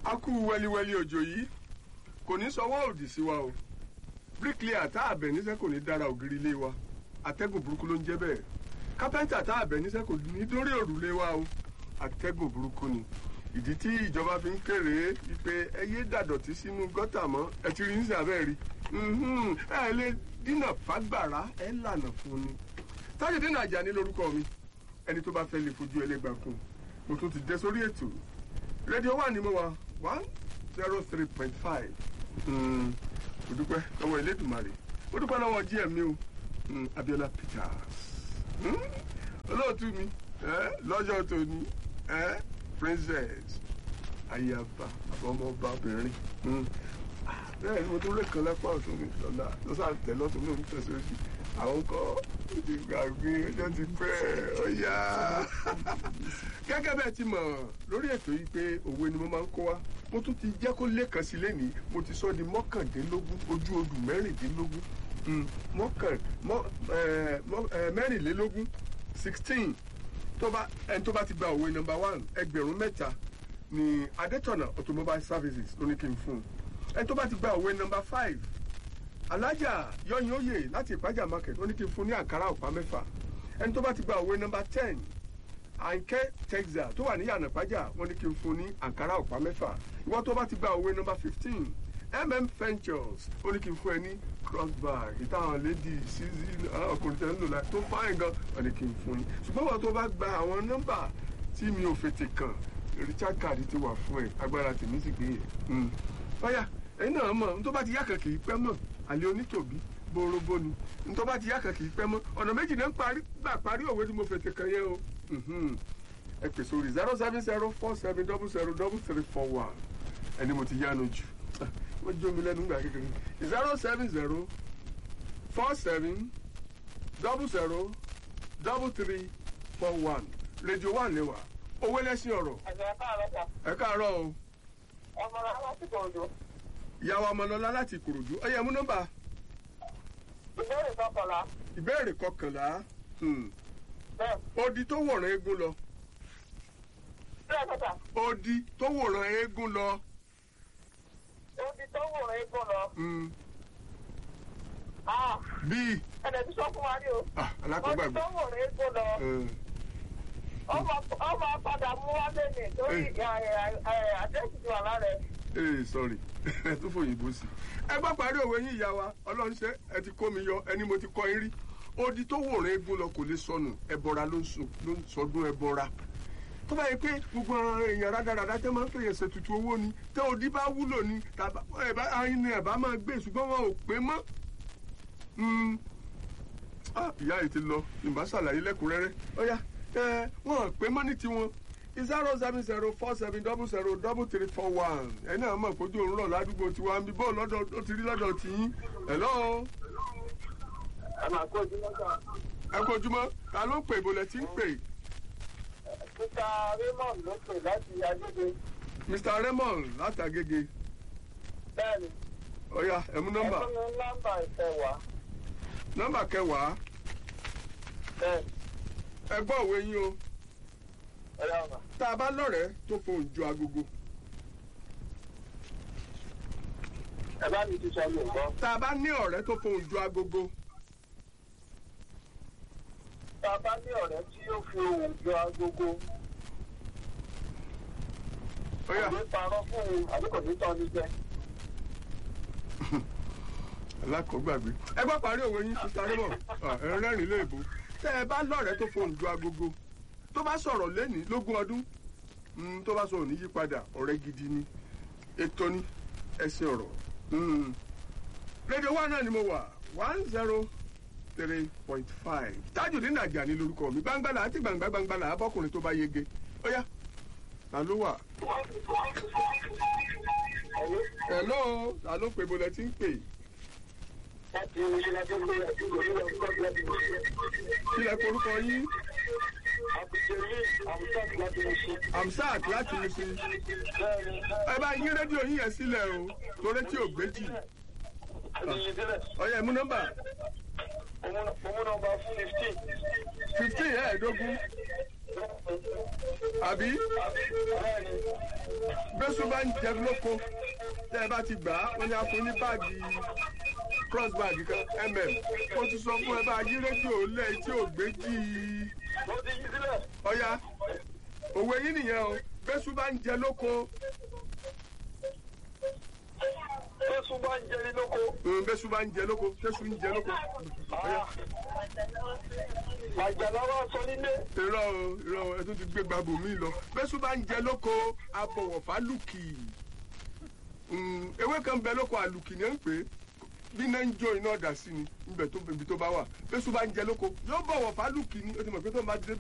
a kú wẹliwẹli òjò yìí kò ní sọwọ́ òdì sí wa o bíríkìlìà tá àbẹ̀ níṣẹ́ kò ní dára ògiri ilé wa atẹ́gùn burúkú ló ń jẹ́ bẹ́ẹ̀ kápẹ́ńtà tá àbẹ̀ níṣẹ́ kò ní dórí òrùlé wa o atẹ́gùn burúkú ni ìdí tí ìjọba fi ń kéré wípé ẹ yé dàdọ̀tí sínú gọ́tà mọ́ ẹ ti rí ní sàbẹ̀ rí ẹ lè dínà fágbára ẹ lànà fún ni tájúdé nàjà ní lórúkọ mi ẹni tó bá fẹ́ lè fojú ẹlẹ́gbàá kún mo tún ti dé sórí ètò rédíò wà ní mo wà one zero three point five mo dúpẹ́ lọ́wọ́ Elédùmarè mo dúpẹ́ lọ́wọ́ gm mi o Abiola Peters olóòtú mi lọ́jọ́ tòní princess ayaba àbọ̀mọba obìnrin bẹ́ẹ̀ ni mo tún lè kan lápá ọ̀tún mi lọ́la lọ́sà tẹ̀ lọ́tún mi ò ń tẹ̀síwájú àwọn kọ́ ti gbàgbé ọjọ́ ti pẹ́ ọ̀yà. gẹ́gẹ́ bẹ́ẹ̀ ti mọ̀ lórí ètò yìí pé òwe ni mo máa ń kó wa mo tún ti jẹ́ kó lẹ́ẹ̀kan sí lẹ́nìí mo ti sọ di mọ́kàndínlógún ojú odù mẹ́rìndínlógún mẹ́rìnlélógún sixteen ẹni tó bá ti gba òwe nọ́mbà one ẹgbẹ̀rún mẹ́ta ní adétọ̀nà automobile services ló ní kí n fún un ẹni tó bá ti gba òwe nọ́mbà five alájà yọyin oyè láti ìpájà market wọ́n ní kí n fún ní àǹkárá ọ̀pá mẹ́fà ẹni tó bá ti gba òwe nọ́mbà ten àǹkẹ́ texas tó wà ní yànnà ìpájà wọ́n ní kí n fún ní àǹkárá ọ̀pá mẹ́fà ìwọ́n tó bá ti gba òwe nọ́mbà fifteen mm ventures ó ní kí n fún ẹ ní crossbar ìtàwọn lady sísí ọkùnrin tẹ̀ ń lò láì tó fáìn gan wọ́n ní kí n fún yín ṣùgbọ́n wọ́n tó bá gba àwọn nọ́mbà tí mi ò fètè kàn richard card ti wà fún ẹ agbára tèmi sì gbé yẹ báyà ẹ̀yin náà mọ̀ n tó bá ti yá kan kì í pẹ́ mọ̀ àlè onítòbí borobo ni n tó bá ti yá kan kì í pẹ́ mọ́ ọ̀nà méjì náà ń parí gbà parí òwe tí mo fètè kan yẹn o ẹ pè sórí zero seven zero four seven double zero double three four one ẹni mo ti yánu jù wọ́n jó mi lẹ́nu gbà kékeré zero seven zero four seven double zero double three four one rédíò wà lẹ́wà owó lẹ́sìn ọ̀rọ̀ ẹ káàárọ̀ o ọmọ rẹ láti kọ̀ọ̀dọ̀. ìyàwó ọmọlọlá láti ìkòròdú ọyẹ mú nọ́mbà ìbéèrè kọkànlá. ìbéèrè kọkànlá bẹ́ẹ̀ odi tó wòran eégún lọ bẹ́ẹ̀ kọ́tà odi tó wòran eégún lọ odi tó wòran egbò lọ. hmm, Ah, bíi ẹ̀dẹ̀ tí sọ fún wa rí o. ah, odi alákọ̀ọ́gbàgbé tó wòran egbò lọ. Hmm, ọmọ ọmọ padà mú wá lẹ́nu lórí àdéhùn ti wà lára ẹ̀. ee sorry ẹ tún fòyìnbó sí ẹ gbọ́ parí òwe yín ìyá wa ọlọ́run ṣe ẹ ti kó mi yọ ẹni mo ti kọ́ yín rí odi tó wòran eégún lọ kò lè sọnù ẹbọra ló ń sọ- ló ń sọdún ẹbọra tó bá yẹ pé gbogbo àwọn èèyàn rádaràdá tẹ máa ń fèyàn ṣètùtù owó ni tẹ odi bá wúlò ni tàbá ẹ̀bá ayin ni ẹ̀bá máa gbé ṣùgbọ́n wọn ò pé mọ́ Hmm. Ah, ìyá yìí ti lọ ìbá ṣàlàyé lẹ́kùnrẹ́rẹ́ ọ̀yá ẹ wọn ò pé mọ́ ní tiwọn zero seven zero four seven double zero double three four one ẹ náà mọ̀ kójú òun rọ̀ ládùúgbò tiwa ń bí bọ́ọ̀ lọ́dọ̀ ó ti rí lọ́dọ̀ tìyín hello ẹ máa kó ojú lọ́sà. ẹ kú ojúmọ́ ta ló ń pè ìbò lẹ ti ń pè Mr. Raymond ló pè láti Adéde. Mr Raymond látàgége Bẹ́ẹ̀ni, ọ̀yá ẹ mú ẹ nọ́mbà fún mi nọ́mbà ìfẹ̀wá. nọ́mbà kẹwàá Bẹ́ẹ̀ni, ẹ gbọ́ òwe yín o ẹ yà wà. tá a bá lọ́rẹ̀ẹ́ tó fohùn ju agogo Ẹ bá mi ti sọ Yorùbá. tá a bá ní ọ̀rẹ́ tó fohùn ju agogo Tá a bá ní ọ̀rẹ́ tí yóò fi ohùn jọ agogo, ọ̀yá kò ní parọ́ fún un àbí kò ní tán ní jẹ. alákọ̀ọ́gbàgbé ẹ gbọ́ parí òwe yín Mr Raymond Ah, ẹ rẹ́rìn léèbó tẹ́ ẹ bá lọ́rẹ̀ẹ́ tó fohùn ju agogo tó bá sọ̀rọ̀ lẹ́nìí lógún ọdún mm, tó bá sọ̀rọ̀ ní yípadà ọ̀rẹ́ gidi ni ètò ni ẹsẹ̀ ọ̀rọ̀ Mm. rédíò wa náà ni mo wà one zero three point five Tajudeen Ajani lórúkọ mi gbangbala àti gbangba gbangbala abọ́kùnrin tó bá yege ó yá ta ló wà hello ta ló pè bọ́lẹ̀ tí ń pè Láti ilé ẹjọ́ pé àdúgbò ní ọjọ́ láti mọ̀ sí. kí lẹ forúkọ yín Àbùsẹ̀lẹ̀ àbùsàtì láti mọ̀ sí. Amsat láti mi sí Bẹ́ẹ̀ni, ẹ bá yín rédíò yín yẹn sílẹ̀ o torí tí ò gbé jì àdìyẹ sílẹ̀. ọ̀yá ẹ̀mú nọ́mbà Òmù nọ́mbà fifteen. fifteen ẹ̀ẹ́dógún àbí Bẹ́ẹ̀ni, bẹ́sù bá ń jẹ lóko tẹ́ ẹ bá ti gbà á wọ́n ní a fún ní báàgì cross bag kan mm mo ti sọ fún ẹ bá yí rédíò lẹ̀ tí ò gbé jí i mo ti yí sílẹ̀. ọ̀ya òwe yín nìyẹn o bẹ́sù bá ń jẹ lóko Jésù bá ń jẹ ní lóko. mm, bẹ́sù bá ń jẹ lóko bẹ́sù ń jẹ lóko ọ̀ya Àjàlá wa sọ nílé. irọ́ o irọ́ o ẹ tún ti gbé gbàgbó mi lọ bẹ́sù bá ń jẹ lóko abọ̀wọ̀fà lùkì Mm, ewé kan bẹ lóko àlùkì ni ẹ ń pè é bí iná ń jó iná ọ̀dà sí ni níbẹ̀ tó ibi tó bá wà bẹ́sù bá ń jẹ lóko yóò bọ̀wọ̀ fálùkì ni ó ti mọ̀ pé tó máa dé